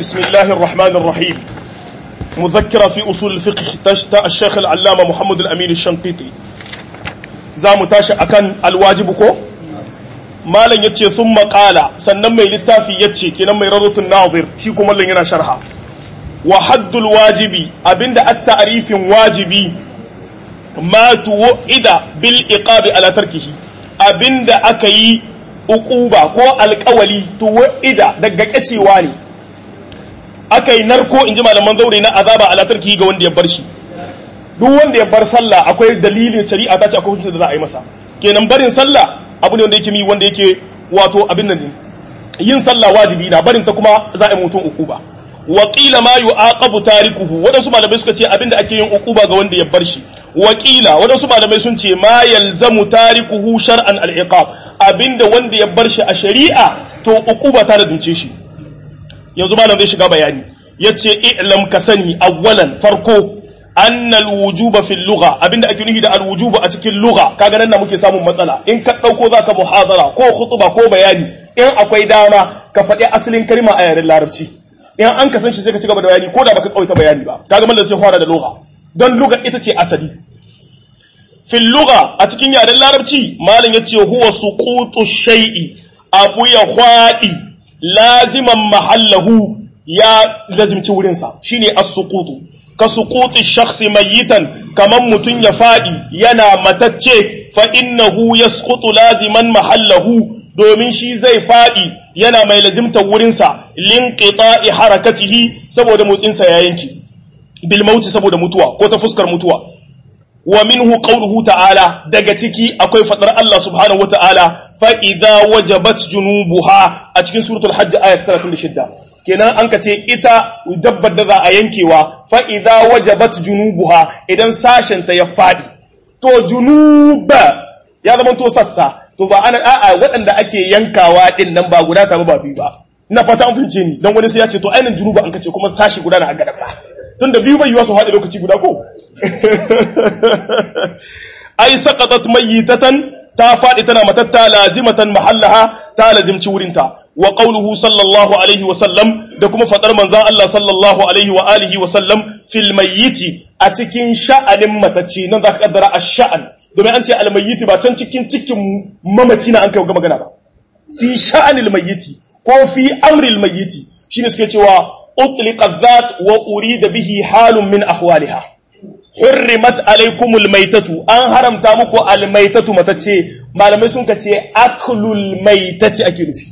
بسم الله الرحمن الرحيم مذكرة في أصول الفقه تشتى الشيخ العلامة محمد الأمين الشنقيطي زام تاشا أكن الواجب كو ما لن يتشي ثم قال سنن مي للتافي يتشي كنا مي رضوة الناظر فيكم اللي ينا شرحا وحد الواجب أبند التعريف واجبي ما توعد بالإقاب على تركه أبند أكي uquba ko alƙawali tuwa'ida daga kacewa ne aka yi narko in ji malaman zaure na azaba ala tarki ga wanda ya bar shi duk wanda ya bar sallah akwai dalilin shari'a ta ce akwai hukunci da za a yi masa kenan barin sallah abu ne wanda yake mi wanda yake wato abin nan yin sallah wajibi na barin ta kuma za a yi mutum uquba wa qila ma yu'aqabu tarikuhu wadansu malamai suka ce abinda ake yin uquba ga wanda ya bar shi wakila wadansu malamai sun ce ma yalzamu tarikuhu shar'an al-iqab abinda wanda ya bar shi a shari'a to uquba ta da shi yanzu malam zai shiga bayani yace i'lam ka sani awwalan farko anna al-wujuba fil lugha abinda ake nufi da al-wujuba a cikin lugha kaga nan na muke samun matsala in ka dauko zaka muhadara ko khutba ko bayani in akwai dama ka faɗi asalin kalma a yaren larabci in an ka san shi sai ka ci gaba da bayani ko da baka tsawaita bayani ba kaga mallan sai fara da lugha don lugha ita ce asali fil lugha a cikin yaren larabci malam yace huwa suqutu shay'i abu ya khwadi laziman mahallahu ya lazimci wurin sa shine as-suqutu ka suquti shakhsi mayitan kaman mutun ya fadi yana matacce fa innahu yasqutu laziman mahallahu domin shi zai fadi yana mai lazimtar wurinsa linqita'i harakatihi saboda motsinsa ya yanki bil mauti saboda mutuwa ko ta fuskar mutuwa wa minhu qawluhu ta'ala daga ciki akwai fadar Allah subhanahu wa ta'ala fa idza wajabat junubuha a cikin suratul hajj ayat 36 kenan an ka ce ita dabbar da za a yankewa fa idza wajabat junubuha idan sashen ta ya fadi to junuba ya zama to sassa to ba ana a'a waɗanda ake yankawa din nan ba guda ta ba biyu ba ina fata an fince ni dan wani sai ya ce to ainin junuba an kace kuma sashi guda na agada ba tunda biyu bai yiwa su haɗe lokaci guda ko ai saqatat mayyitatan ta faɗi tana matatta lazimatan mahallaha ta lazimci wurinta wa qawluhu sallallahu alaihi wa sallam da kuma fadar manzon Allah sallallahu alaihi wa alihi wa sallam fil mayyiti a cikin sha'anin matacci nan zaka kaddara ash-sha'an domin an ce al-mayyiti ba can cikin cikin mamaci na an kai ga magana ba fi sha'anil mayyiti ko fi amril mayyiti shine suke cewa utliqa dhat wa urida bihi halun min ahwaliha hurrimat alaikumul maitatu an haramta muku almaitatu matacce malamai sun ka ce aklul maitati ake nufi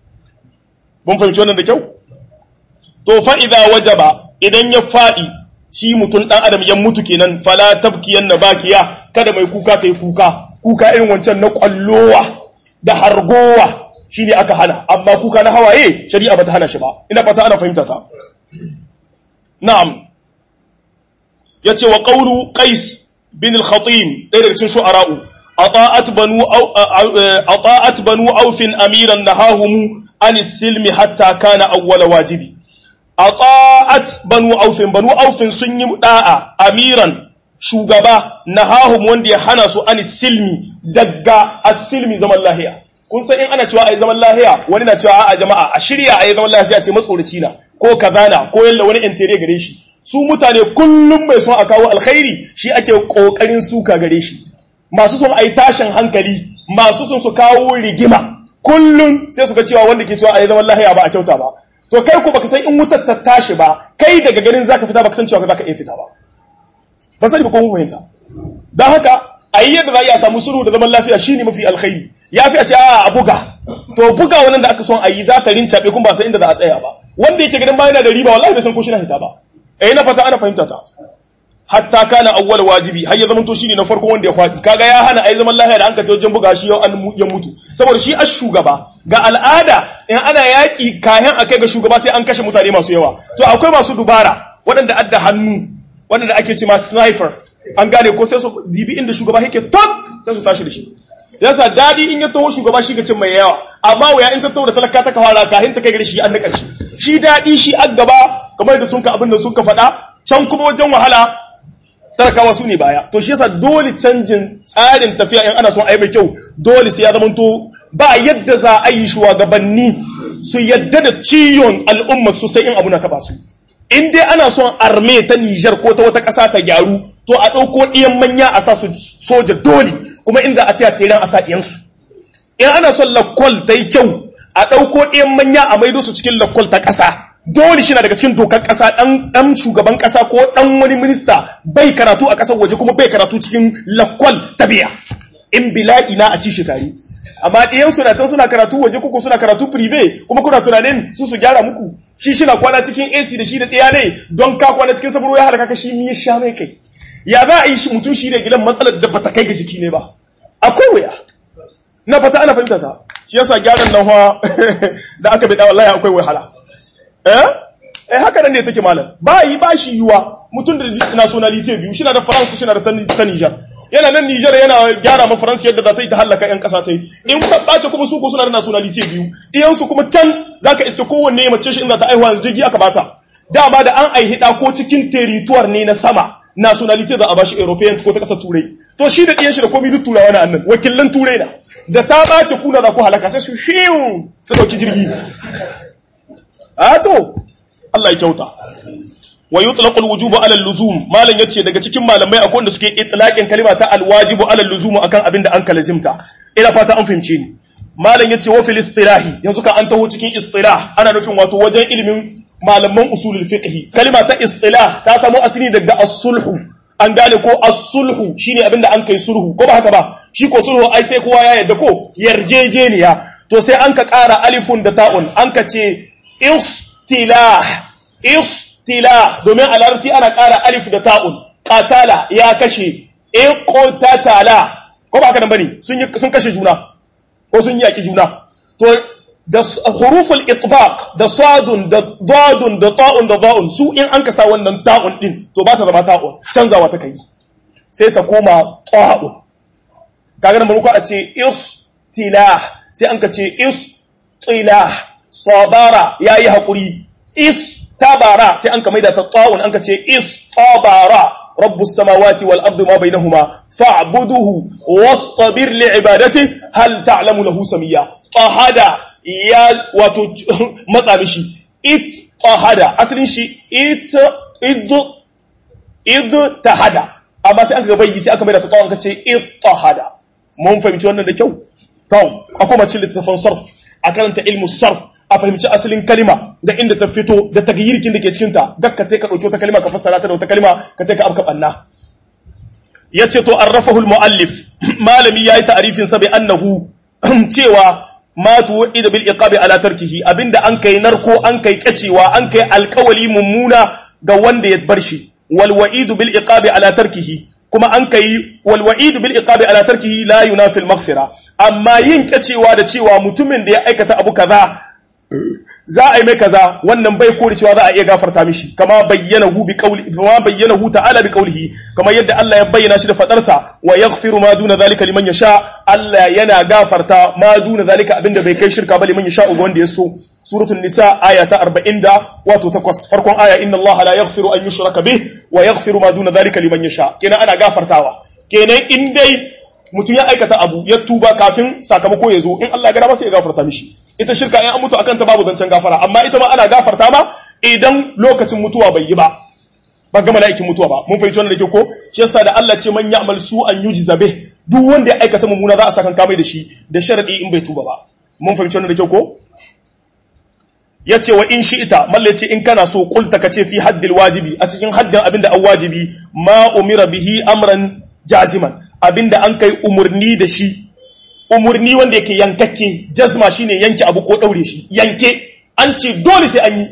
mun fahimci wannan da kyau to fa idza wajaba idan ya fadi shi mutun dan adam ya mutu kenan fala tabkiyan bakiya kada mai kuka kai kuka kuka irin wancan na kwallowa da hargowa shine aka hana amma kuka na hawaye shari'a bata hana shi ba ina fata ana fahimta ta na'am yace wa qawlu qais bin al-khatim ɗaya daga cikin shu'ara'u ata'at banu aw ata'at banu aufin amiran nahahum an silmi hatta kana awwal wajibi ata'at banu aufin banu aufin sun yi da'a amiran shugaba nahahum wanda ya hana su an silmi daga as-silmi zaman lahiya kun san in ana cewa ai zaman lahiya wani na cewa a jama'a a shirya ai zaman lahiya ce matsoraci na ko kazana ko yalla wani intere gare shi su mutane kullum mai son a kawo alkhairi shi ake kokarin suka gare shi masu son ai tashin hankali masu son su kawo rigima kullum sai su ga cewa wanda ke cewa ai zaman lahiya ba a kyauta ba to kai ko baka san in wutar ta tashi ba kai daga ganin zaka fita baka san cewa zaka iya fita ba ba sani ba ko mun fahimta dan haka ayi yadda za a samu sulhu da zaman lafiya shine mafi alkhairi ya fi a ce a buga to buga wannan da aka son a yi za ta rincaɓe kuma ba sai inda za a tsaya ba wanda yake ganin ba yana da riba wallahi bai san ko shi na hita ba eh na fata ana fahimta ta hatta kana awwal wajibi har ya zamanto shine na farko wanda ya faɗi kaga ya hana ai zaman lafiya da an ka wajen buga shi yau an ya mutu saboda shi ash shugaba ga al'ada in ana yaki kayan akai ga shugaba sai an kashe mutane masu yawa to akwai masu dubara waɗanda adda hannu waɗanda ake ce ma sniper an gane ko sai su dibi inda shugaba yake tos sai su tashi da shi yasa dadi in ya taho shugaba shi ga cin mai yawa amma waya in ta taho da talaka ta kawara kahin ta kai gare shi an na karshe shi dadi shi an gaba kamar da sun ka abin da sun ka faɗa can kuma wajen wahala talakawa su ne baya to shi yasa dole canjin tsarin tafiya in ana son a yi mai kyau dole sai ya zama to ba yadda za a yi shugabanni su yadda da ciyon al'umma su sai in abu na taba su in dai ana son arme ta Nijar ko ta wata ƙasa ta gyaru to a ɗauko ɗiyan manya a sa su soja dole kuma inda a taya teran a sa ɗiyansu in ana son lakwal ta yi kyau a ɗauko ɗiyan manya a maido su cikin lakwal ta ƙasa dole shi na daga cikin dokar ƙasa ɗan shugaban ƙasa ko ɗan wani minista bai karatu a ƙasar waje kuma bai karatu cikin lakwal ta biya in bila'i na a ci shi tare amma ɗiyan suna can suna karatu waje kuku suna karatu prive kuma kuna tunanin su su gyara muku shi shi na kwana cikin AC da shi da ɗaya ne don ka kwana cikin saburo ya halaka ka shi mi ya sha mai kai ya za a yi shi mutum shi ne gidan matsalar da bata kai ga jiki ne ba akwai wuya na fata ana fahimta ta shi yasa gyaran nan fa da aka bi da wallahi akwai wahala eh eh haka nan ne take malam ba yi ba shi yiwa mutum da nationality biyu shi na da France shi na da ta Niger yana nan Nijar yana gyara ma Faransa yadda za ta yi ta hallaka ƴan ƙasa ta yi in ka ɓace kuma su ko suna da nationality biyu iyansu kuma can za ka iske kowanne mace shi in za ta aihuwa jirgi aka bata dama da an aihi ɗa ko cikin territoire ne na sama nationality za a bashi european ko ta ƙasar turai to shi da ɗiyan shi da komi duk turawa na annan wakilan turai na da ta ɓace kuna za ku halaka sai su fiyu su ɗauki jirgi a to Allah ya kyauta wa yutlaqu alwujubu ala alluzum malan yace daga cikin malamai akwai wanda suke itlaqin kalima ta alwajibu ala alluzum akan abin da an kalazimta ina fata an fahimce ni malan yace wa fil istilahi yanzu ka an taho cikin istilah ana nufin wato wajen ilimin malaman usulul fiqh kalima ta istilah ta samu asali daga as-sulhu an gane ko as-sulhu shine abin da an kai sulhu ko ba haka ba shi ko sulhu ai sai kowa ya yarda ko yarjejeniya to sai an ka ƙara alifun da ta'un an ka ce istilah istilah domin a larabci ana ƙara alif da ta'un qatala ya kashe iqtatala ko ba haka nan bane sun sun kashe juna ko sun yaki juna to da huruful itbaq da sadun da dadun da ta'un da za'un su in an kasa wannan ta'un din to ba ta zama ta'un canzawa ta kai sai ta koma ta'un kaga nan barko a ce istilah sai an ka ce istilah sabara yayi hakuri istabara sai an ka maida ta ta'un an ka ce istabara rabbus samawati wal ardi ma bainahuma fa'buduhu wastabir li'ibadati hal ta'lamu lahu samiyya tahada ya wato matsa mishi it tahada asalin shi it id id tahada amma sai an ga bayyi sai aka maida ta ta'un ka ce it tahada mun fahimci wannan da kyau to akwai mace littafin sarf a karanta ilmu sarf a fahimci asalin kalima da inda ta fito da tagayyirkin da ke cikinta gakka ka ɗauki wata kalima ka fassara ta da wata kalima ka ka abka ɓanna ya ce to an rafahul mu'allif malami ya yi ta'arifin sa bai annahu cewa ma tuwa'ida bil iqabi ala tarkihi abinda an kai narko an kai kyacewa an kai alkawali mummuna ga wanda ya bar shi wal wa'idu bil iqabi ala tarkihi kuma an kai wal wa'idu bil iqabi ala tarkihi la yunafi al maghfira amma yin kyacewa da cewa mutumin da ya aikata abu kaza za a yi mai kaza wannan bai kore cewa za a iya gafarta mishi kama bayyana hu bi qawli kama bayyana hu ta'ala bi qawlihi kama yadda Allah ya bayyana shi da fadarsa wa yaghfiru ma duna zalika liman yasha Allah yana gafarta ma duna zalika abinda bai kai shirka ba liman yasha ga wanda ya so suratul nisa aya ta 40 da wato takwas farkon aya inna Allah la yaghfiru an yushraka bih wa yaghfiru ma duna zalika liman yasha kenan ana gafartawa kenan in dai mutum ya aikata abu ya tuba kafin sakamako ya zo in Allah ya gada masa ya gafarta mishi ita shirka in an mutu akan ta babu zancen gafara amma ita ma ana gafarta ma idan lokacin mutuwa bai yi ba ba ga mala'ikin mutuwa ba mun fahimci wannan da ke ko shi yasa da Allah ce man ya'mal su an yujza bih duk wanda ya aikata mummuna za a saka kamai da shi da sharadi in bai tuba ba mun fahimci wannan da ke ko yace wa in shi'ita mallace in kana so qulta kace fi haddil wajibi a cikin haddin abinda an wajibi ma umira bihi amran jaziman abinda an kai umurni da shi umurni wanda yake yankakke jazma shine yanke abu ko daure shi yanke an ce dole sai an yi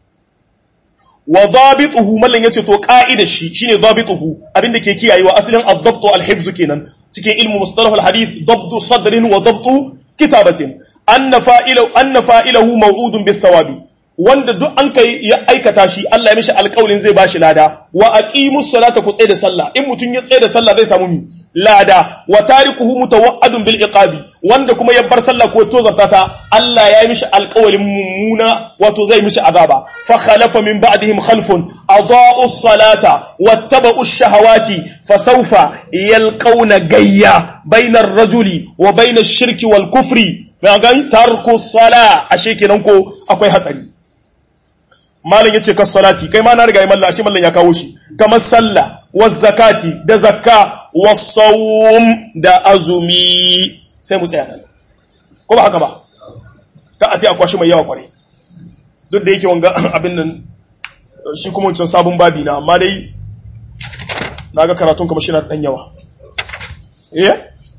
wa dabituhu mallan yace to ka'ida shi shine dabituhu abinda ke kiyayewa asalin ad-dabt al-hifz kenan cikin ilmu mustalah al-hadith dabt sadrin wa dabt kitabatin anna fa'ilahu anna fa'ilahu maw'udun bis-sawabi wanda duk an kai ya aikata shi Allah ya mishi alƙawarin zai bashi lada wa aqimus salata ku tsaye da sallah in mutun ya tsaye da sallah zai samu mi lada wa tarikuhu mutawa'adun bil iqabi wanda kuma ya bar sallah ko to ta Allah ya mishi alƙawarin mummuna wato zai mishi azaba fa khalafa min ba'dihim khalfun adaa'u salata wattaba'u shahawati fasawfa yalqawna gayya bainar rajuli wa bainash shirki wal kufri mai gani tarku sala ashe kenan ko akwai hatsari malam yace kas salati kai ma na riga mallan ashe mallan ya kawo shi kamar sallah was zakati da zakka was sawm da azumi sai mu tsaya nan ko ba haka ba ka ati akwashi mai yawa kware duk da yake wanga abin nan shi kuma wancan sabon babi na amma dai naga karatun kuma shi na dan yawa eh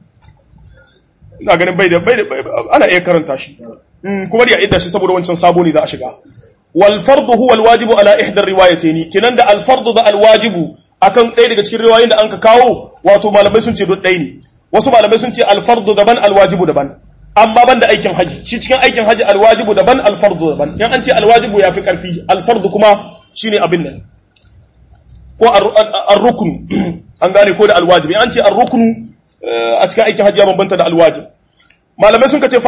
ina ganin bai da bai da ana iya karanta shi kuma da idda shi saboda wancan sabo ne za a shiga wal fardu huwa al wajibu ala ihda riwayatayn kinan da al fardu da al wajibu akan ɗaya daga cikin riwayoyin da anka kawo wato malamai sun ce duk ɗaya ne wasu malamai sun ce al fardu daban al wajibu daban amma banda aikin haji shi cikin aikin haji al wajibu daban al fardu daban in an ce al wajibu yafi karfi al fardu kuma shine abin nan ko ar rukun an gane ko da al wajibi an ce ar rukunu a cikin aikin hajji ya bambanta da alwajib malamai sun kace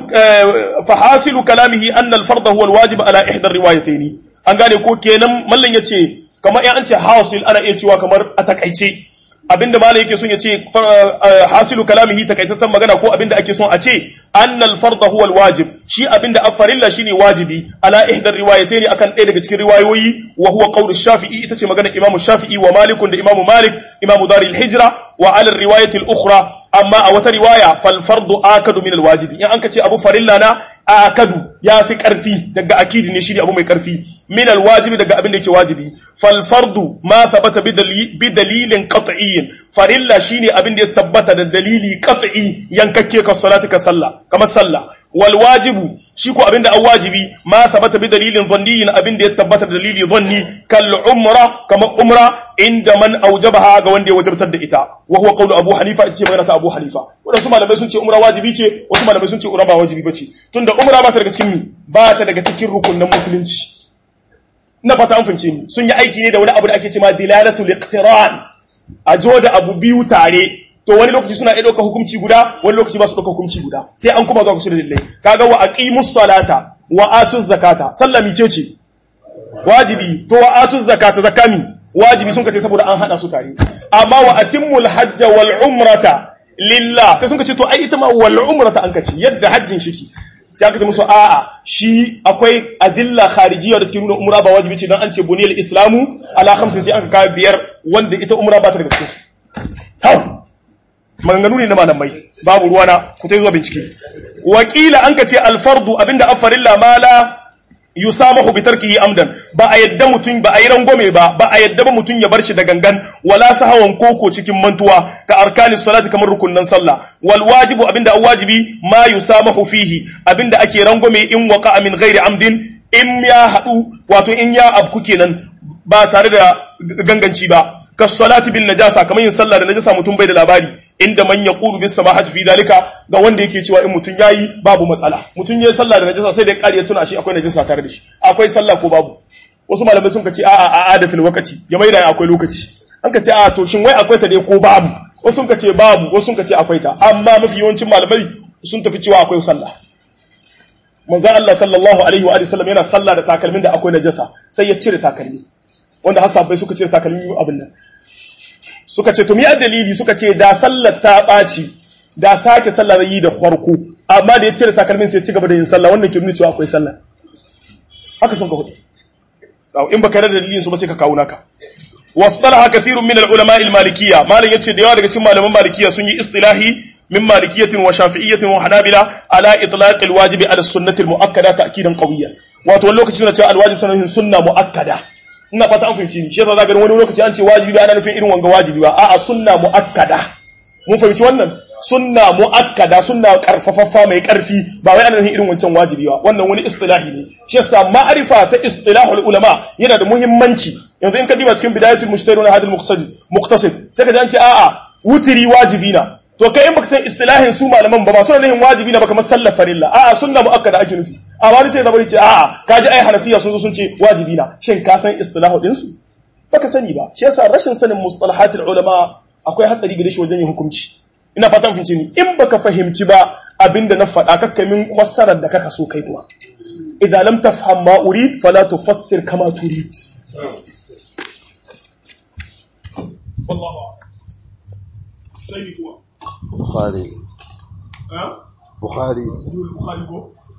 fahasilu kalamihi anna al-fard huwa al-wajib ala ihda riwayatayn an gane ko kenan mallan yace kamar in an ce hasil ana iya cewa kamar a takaice abinda malai yake son yace hasilu kalamihi takaitaccen magana ko abinda ake son a ce anna al-fard huwa al-wajib shi abinda afarilla shine wajibi ala ihda riwayatayn akan ɗaya daga cikin riwayoyi wa huwa qawlu shafi'i ita ce magana imamu shafi'i wa malikun da imamu malik imamu daril hijra wa ala riwayati al-ukhra amma a wata riwaya fal fardu akadu min al-wajibi in an kace abu farilla na akadu ya fi karfi daga akidi ne shine abu mai karfi min al-wajibi daga abin da yake wajibi fal fardu ma thabata bi dalilin qat'iyyin farilla shine abin da ya tabbata da dalili qat'i yankakke ka salati ka sallah kamar sallah wal wajibu shi ko abinda an wajibi ma sabata bi dalilin dhanniyin abinda ya tabbata da dalili dhanni kal umra kama umra inda man aujabaha ga wanda ya wajabtar da ita wa huwa qawlu abu hanifa ita ce magana ta abu hanifa wadansu malamai sun ce umra wajibi ce wasu malamai sun ce umra ba wajibi bace tunda umra ba ta daga cikin mi ba ta daga cikin rukunin musulunci na fata an fince ni sun yi aiki ne da wani abu da ake cewa dilalatul iqtiran a jo da abu biyu tare to wani lokaci suna iya ɗauka hukunci guda wani lokaci ba su ɗauka hukunci guda sai an kuma zuwa kusa da dalilai kaga wa aqimus salata wa atuz zakata sallah mice ce wajibi to wa atuz zakata zakami wajibi sun kace saboda an hada su tare amma wa atimmul hajja wal umrata lillah sai sun kace to ai ita ma wal umrata an kace yadda hajjin shiki sai aka ce musu a'a shi akwai adilla kharijiyya da take nuna umra ba wajibi ce dan an ce buniyal islamu ala khamsin sai aka kawo biyar wanda ita umra ba ta daga cikin su maganganu ne na malamai babu ruwana ku ta zuwa bincike wakila an ka ce alfardu abinda afarilla mala yusamahu bi tarkihi amdan ba a yadda mutum ba a yi rangwame ba ba a yadda ba mutum ya bar shi da gangan wala sahawan koko cikin mantuwa ka arkani salati kamar rukunnan sallah wal wajibu abinda an wajibi ma yusamahu fihi abinda ake rangwame in waqa min ghairi amdin in ya hadu wato in ya abku kenan ba tare da ganganci ba kasalati bin najasa kamar yin sallah da najasa mutum bai da labari inda man yaqulu bis samahati fi dalika ga wanda yake cewa in mutum yayi babu matsala mutum yayi sallah da najasa sai da kariya tuna shi akwai najasa tare da shi akwai sallah ko babu wasu malamai sun kace a'a a ada fil wakati ya maida akwai lokaci an kace a'a to shin wai akwai ta dai ko babu wasu sun kace babu wasu sun kace akwai ta amma mafi yawancin malamai sun tafi cewa akwai sallah manzon Allah sallallahu alaihi wa sallam yana sallah da takalmin da akwai najasa sai ya cire takalmi wanda har sahabbai suka cire takalmi abin nan suka ce to mi dalili suka ce da sallar ta ɓaci da sake sallar yi da farko amma da ya cire takalmin sai ci gaba da yin sallah wannan ke nuna cewa akwai sallah haka sun ka hudu in baka da dalilin su ba sai ka kawo naka wasdalaha kathirun min al-ulama al-malikiyya malam yace da yawa daga cikin malaman malikiyya sun yi istilahi min malikiyyatin wa shafi'iyyatin wa hanabila ala itlaq al-wajibi ala sunnati al-mu'akkada ta'kidan qawiyyan wato wani lokaci suna cewa al-wajib sunan sunna mu'akkada ina fata an fahimci ni shi yasa zaka wani lokaci an ce wajibi ba ana nufin irin wanga wajibi ba a'a sunna muakkada mun fahimci wannan sunna muakkada sunna karfafaffa mai karfi ba wai ana nufin irin wancan wajibi ba wannan wani istilahi ne shi yasa ma'rifa ta istilahul ulama yana da muhimmanci yanzu in ka diba cikin bidayatul mujtahid wa hadal muqtasid muqtasid sai ka ji an ce a'a wutiri wajibi na to kai in baka san istilahin su malaman ba ba suna nufin wajibi na ba kamar sallar farilla a'a sunna muakkada ake nufi a wani sai zabari ce a'a kaji ai hanafiya sun zo sun ce wajibi na shin ka san istilahu din su baka sani ba shi yasa rashin sanin mustalahatul ulama akwai hatsari gare shi wajen yin hukunci ina fatan fahimci ni in baka fahimci ba abinda na faɗa kakka min fassarar da kaka so kai kuma idan lam tafham ma urid fala tufassir kama turid wallahu sai kuma Bukhari. ha bukhari Bukhari ko